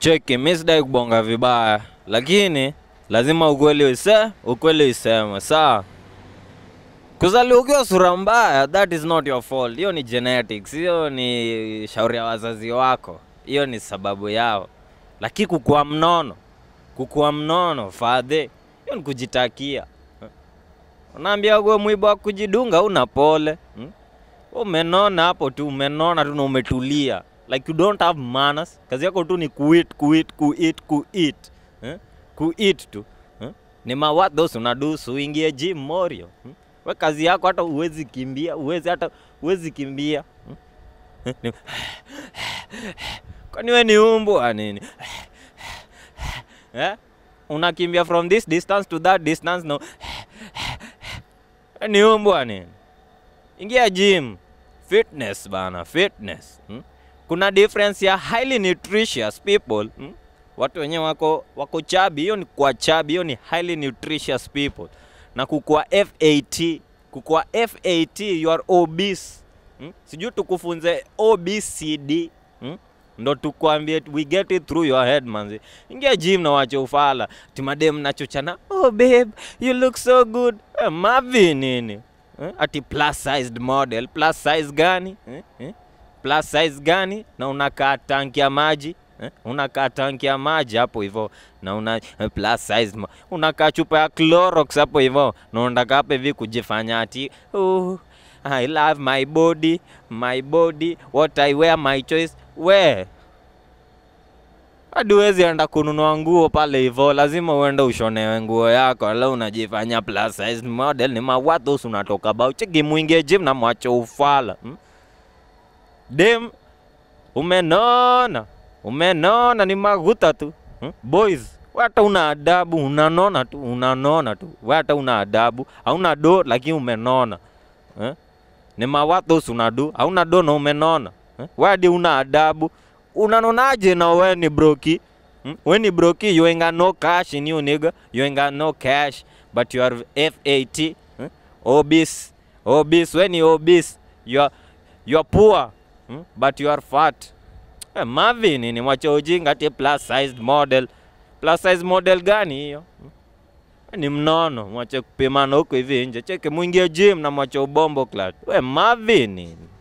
Cheki, mi sidai kubonga vibaya, lakini lazima ukweli use ukweli iseme sawa. Kuzaliwa ukiwa sura mbaya, that is not your fault. Hiyo ni genetics, hiyo ni shauri ya wazazi wako, hiyo ni sababu yao. Lakini kukuwa mnono, kukuwa mnono fadhe, hiyo ni kujitakia. Unaambia uwe mwiba wa kujidunga, una pole hmm? Umenona hapo tu, umenona tu na umetulia like you don't have manners. Kazi yako tu ni kuit kuit kuit kuit eh? kuit tu eh? Ni mawat those unadusu uingie gym morio hmm? We kazi yako hata uwezi kimbia, uwezi hata uwezi kimbia hmm? Eh, ni- kwani we ni umbwa nini eh? Unakimbia from this distance to that distance no We ni umbwa nini? Ingia gym, fitness bana, fitness hmm? Kuna difference ya highly nutritious people hmm? Watu wenyewe wako wako chabi, hiyo ni kwa chabi, hiyo ni highly nutritious people, na kukua FAT, kukua FAT you are obese hmm? Sijui tukufunze OBCD hmm? ndo tukwambie we get it through your head manzi. Ingia gym na wache ufala timadem nachochana, oh babe you look so good eh, mavi nini eh? Ati plus sized model, plus size gani eh? Eh? plus size gani na unakaa tanki ya maji eh? unakaa tanki ya maji hapo hivyo na una eh, plus size mo- unakaa chupa ya Clorox hapo hivyo na unataka hapa hivi kujifanya ati oh, I love my body my body what I wear my choice we hadi huwezi enda kununua nguo pale hivyo, lazima uende ushonewe nguo yako, leo unajifanya plus size model. Ni mawathos unatoka bao cheki, mwingie gym na mwache ufala hmm? Dem umenona, umenona, ni maguta tu hmm? Boys we hata una adabu, unanona tu, unanona tu, we hata una adabu, hauna do lakini umenona eh? Ni mawathos unadu, hauna do na umenona eh? We hadi una adabu, unanonaje na we ni broki hmm? We ni broki, you ain't got no cash in you nigga, you ain't got no cash but you are FAT eh? obese, obese, we ni obese, you are, you are poor hmm? but you are fat eh, Marvin ni mwache ujinga ati plus sized model. Plus size model gani hiyo? Hmm? Ni mnono, mwache kupimana huko hivi nje. Cheke mwingie gym na mwache ubombo clad. We Marvin.